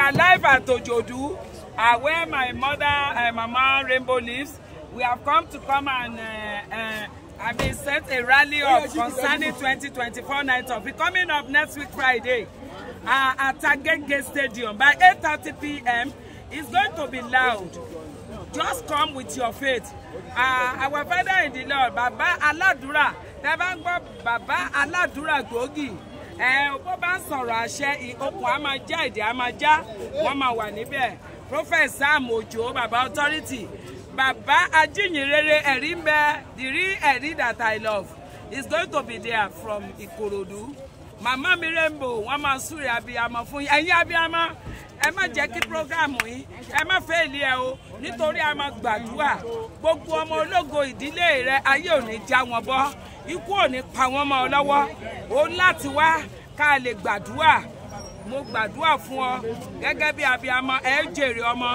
are live at Ojodu, uh, where my mother and mama Rainbow lives. We have come to come and uh, uh, I mean set a rally up concerning 2024 night of it coming up next week Friday uh, at Agege Stadium by 8:30 p.m. It's going to be loud. Just come with your faith. Uh, our father in the Lord, Baba Aladura, tẹ́ bá ń gbọ́ Baba Aladura gbòógì ẹ bó bá ń sọ̀rọ̀ àṣẹ okùn á máa já èdè á máa já wọ́n máa wà níbẹ̀ prophet sam ojo baba authority baba ajínyìnrere ẹ̀rí ń bẹ the real ẹ̀rí that i love is going to be there from ìkòròdú màmá mi rainbow wọ́n máa súre abiyamọ fún yín ẹ̀yin abiyamọ ẹ má jẹ́ kí programu yìí ẹ má fẹ́ ilé ẹ o nítorí a máa gbàdúrà gbogbo ọmọ ológo ìdílé rẹ ayé ò ní já wọn bọ́ ikú ò ní pa wọ́n mọ́ ọ lọ́wọ́ o láti wá ká lè gbàdúrà mo gbàdúrà fún ọ gẹ́gẹ́ bí abiyamọ ẹ jèrè ọmọ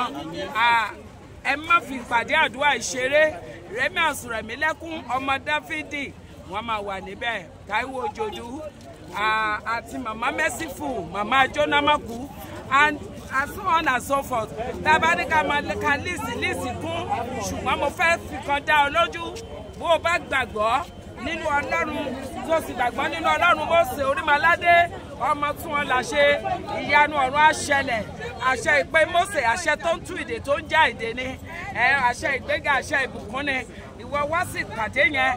ẹ má fi ìpàdé àdúrà ìṣeré rẹmi àsùrẹ̀mí lẹ́kún ọmọ dáfídì wọ́n máa wà níbẹ̀ táíwò òjòdú àti màmá merciful màmá jónámàkú and and so on and so forth tá a bá ní ká máa ka líìsì líìsì kún ṣùgbọ́n mo fẹ́ fi kan dá ọ lójú bó o bá gbàgbọ́ nínú ọlọ́run tó sì gbàgbọ́ nínú ọlọ́run Mósè orímọládé ọmọ tún wọn là ṣe ìyanu ọ̀run àṣẹlẹ̀ àṣẹ ìpè Mósè àṣẹ tó ń tú ìdè tó ń já ìdè ni àṣẹ ìgbéga àṣẹ ìbùkún ni ìwọ wá sí ìpàdé yẹn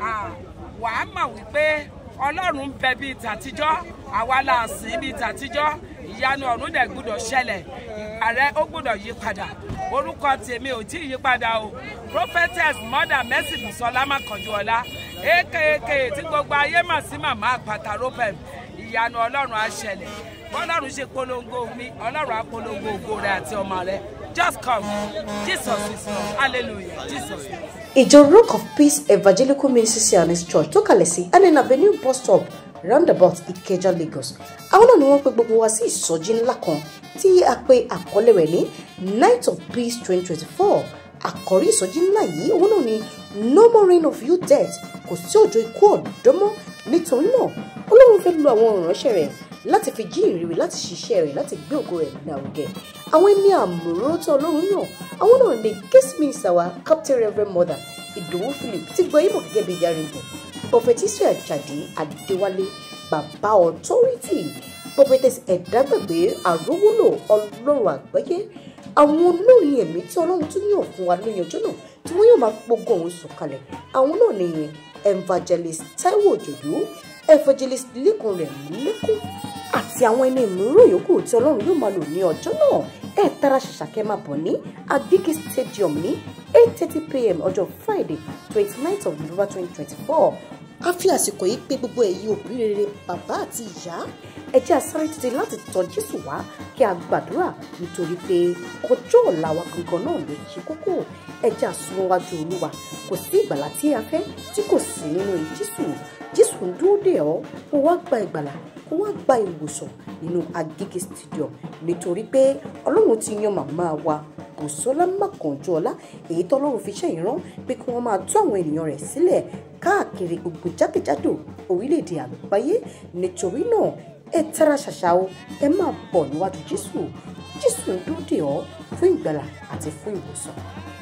wàá mọ̀ wípé ọlọ́run ń bẹ bíi tàtijọ́ àwa là sìn bíi tàtijọ́ ìyanu ọ̀run dẹ̀ gbúdọ̀ ṣẹlẹ̀ ìgbà rẹ ó gbúdọ̀ yí padà orúkọ tèmi ò tí ì yí padà o prophetess mother mercy bisola makanjuola ekeke tí gbogbo ayé mà sí màmá àpàtà ropem ìyanu ọlọ́run á ṣẹlẹ̀ bọ́lọ́run ṣe polongo mi ọlọ́run á polongo ògo rẹ àti ọmọ rẹ just come jesus is lord hallelujah jesus is. ìjọ rock of peace evangelical ministry zionist church tó kalẹ̀ sí allen avenue bus stop roundabout ìkẹjà lagos àwọn náà ni wọ́n pe gbogbo wa sí ìsọjí ńlá kan tí a pe àkọlé rẹ̀ ní night of peace twenty twenty four àkọ́rí ìsọjí ńlá yìí òun náà ni no more reign of you death kò sí òjò ikú ọ̀dọ́ mọ́ nítorí náà ọlọ́run fẹ́ lo àwọn ìránṣẹ́ rẹ̀ láti fi jí ìrírí láti ṣiṣẹ́ rẹ̀ láti gbé ògo rẹ̀ lárugẹ àwọn ẹni àmúróró tó ọlọ́run yàn àwọn náà ni guest minister wa captain reverend mother ìdòwú philip ti gbọ́ ìmọ̀ gẹ́gẹ́ bí yarinbo prophetess àjàdí adéwálé bàbá authority prophetess ẹ̀dágbàgbé àrówólò ọlọ́run àgbáyé àwọn olórin ẹ̀mí tí ọlọ́run tún yàn fún wa lóyún ọjọ́ náà tí wọ́n yóò máa gbógun òun sùn kalẹ̀ àwọn náà ni evangelist taiwo òjòdú evangelist lẹ́kùn rẹ̀ lẹ́kùn àti àwọn ẹni ìmúró yòókù tí ọlọ́run yóò máa lò ní ọjọ́ náà ẹ̀ tara ṣàṣàkẹ́ máa bọ̀ ní agege stadium ní eight thirty pm ọjọ́ friday twenty ninth of november twenty twenty four a fi àsìkò yìí pé gbogbo ẹ̀yin òbí rere bàbá àti ìyá ẹ jẹ́ àsáré tètè láti tọ̀ jésù wá kí a gbàdúrà nítorí pé ọjọ́ ọ̀la wa gangan náà ló ṣe kókó ẹ jẹ́ àsúnwájú olúwa kò sí ìgbàlá tí a fẹ́ tí kò sí nínú jésù jésù ń dúró dè ọ́ kó wá gba ìgbàlá kó wá gba ìwòsàn nínú agége stadium nítorí pé ọlọ́run ti yan màmá wa bùsọ́lá mákànjọ́lá èyí tọ́lọ́run fi ṣe ìran pé kí wọ́n máa tú àwọn ènìyàn rẹ̀ sílẹ̀ káàkiri gbogbo jákèjádò orílẹ̀-èdè àgbáyé nítorí náà ẹ tara ṣàṣà o ẹ máa bọ̀ níwájú jésù jésù ń dúró dè ọ́ fún ìgbàlà àti fún ìwòsàn.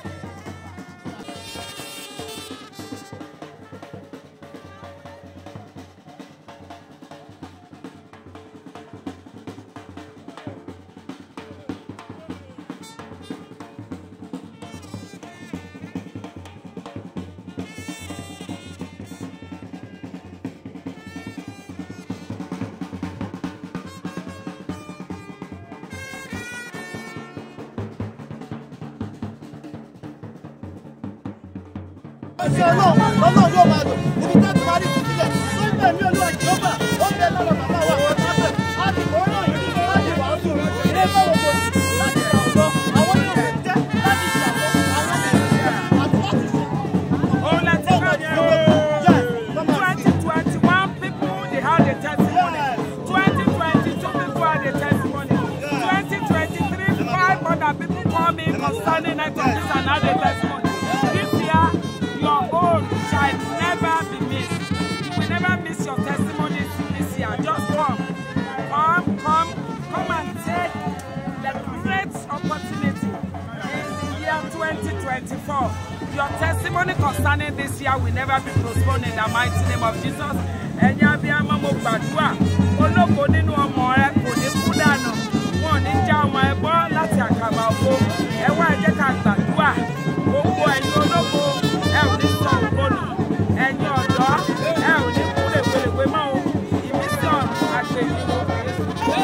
ṣe ọlọ́run lọ́nà yóò máa lò ibi tẹ́ ti máa rí ti sílẹ̀ tó ń bẹ̀ ní olúwa jehova ó ń bẹ lára bàbá wa àwọn ọ̀tá bẹ̀ á ti kọ́ náà yìí láti wà á sùn ilé bọ́wọ́ bọ̀ láti ṣàwùjọ àwọn yóò fi jẹ́ láti ṣàwùjọ àwọn yóò fi jẹ́ àti láti ṣe. Òun la ti kọ́ yẹn o. Twenty twenty one people they had a testimony. Twenty twenty two people had a testimony. Twenty twenty three five other people call me concerning night of this and had a testimony. This year your own shall never be missed. You will never miss your testimony this year. Just come. Come, come, come and take the 2024. Your testimony concerning this year will never be postponed in the mighty name of Jesus. Ẹ̀yin abiyamọ mo gbàdúrà ológo nínú ọmọ rẹ kò ní kú dànù. Wọn ò ní já ọmọ ẹ bọ́ láti àkàbà ògo. Ẹ wá ẹ jẹ́ ká gbàdúrà. Gbogbo ẹ̀yin ológo ẹ ò ní sọ ògo nù. Ẹ̀yin ọ̀dọ́ ẹ ò ní kú lèwelèwe mọ́ o. Ìmísí ọ̀run àgbègbè.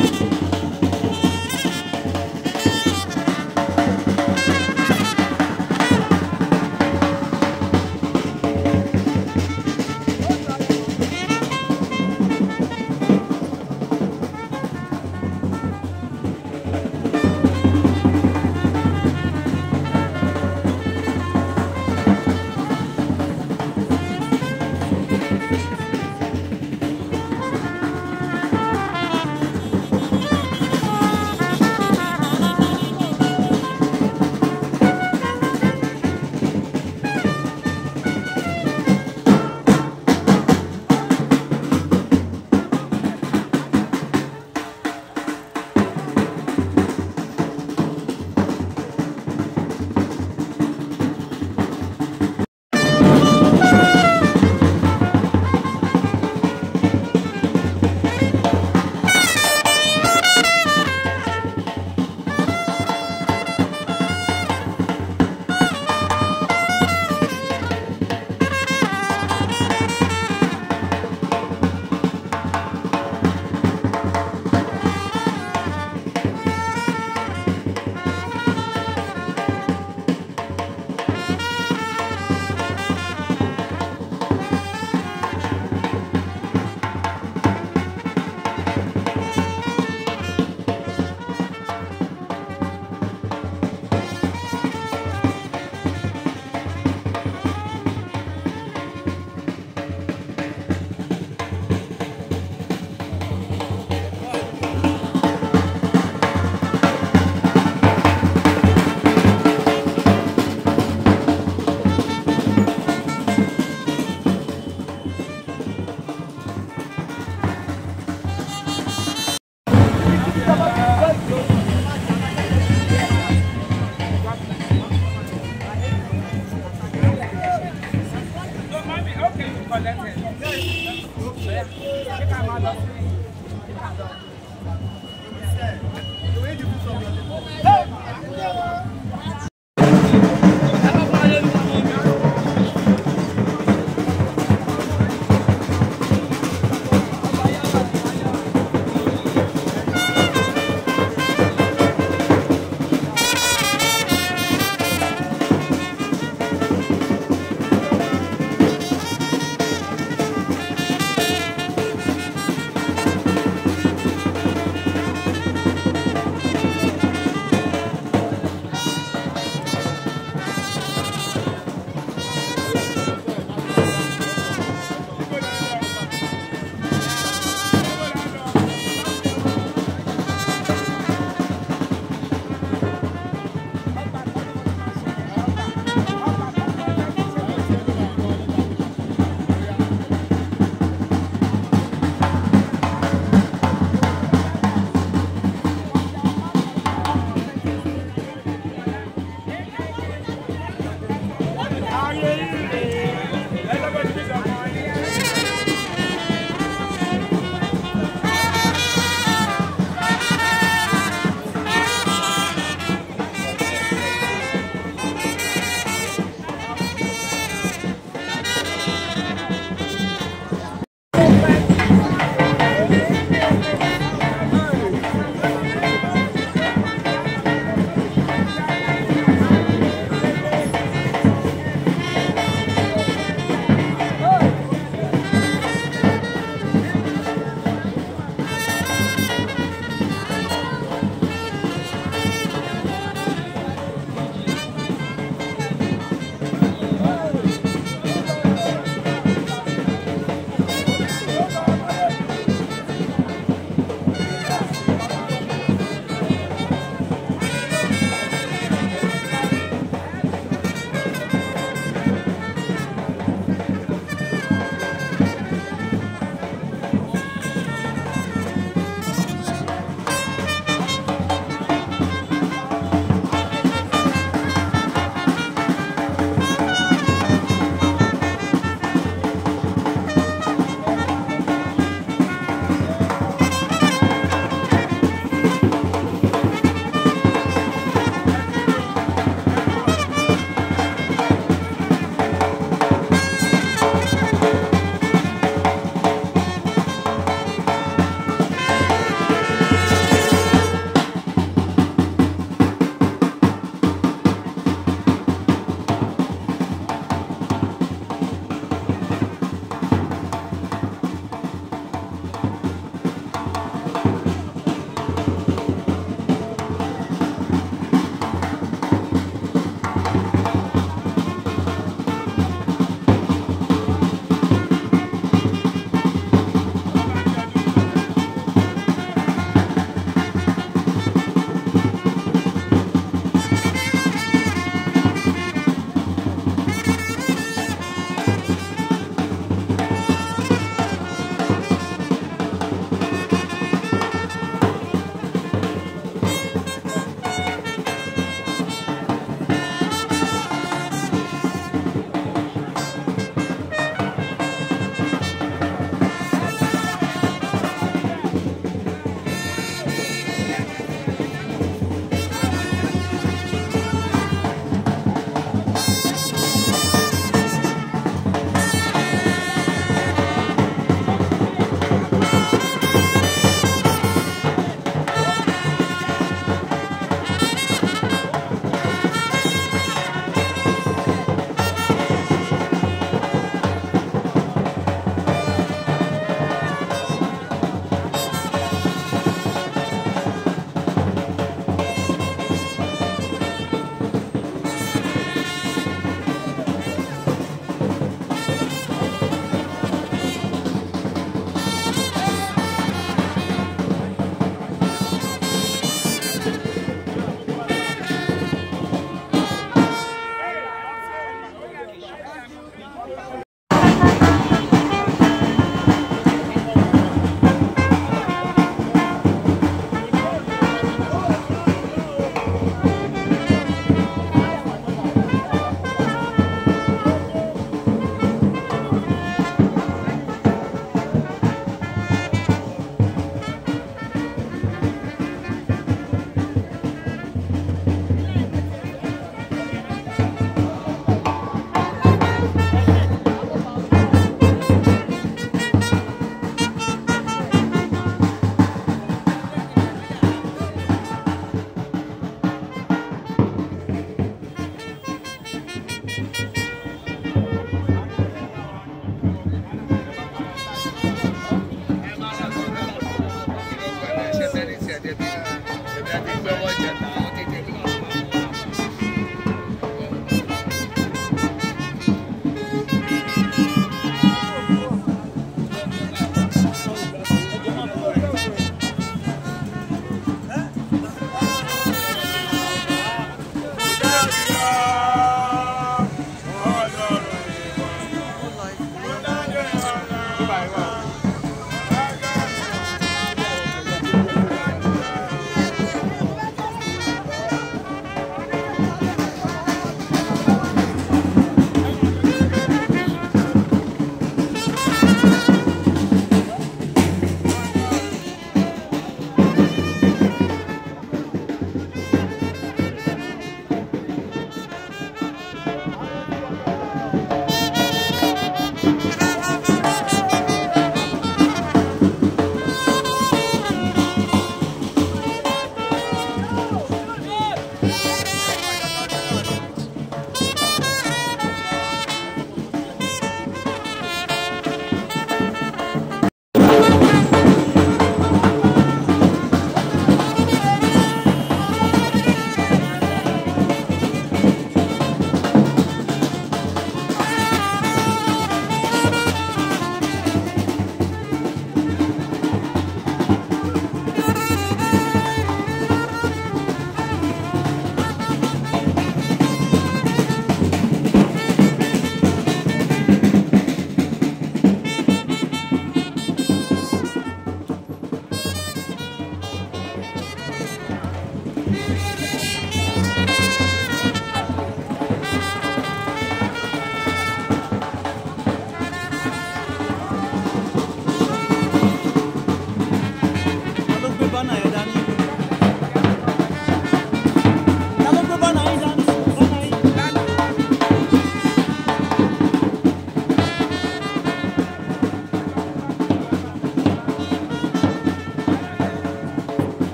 Thank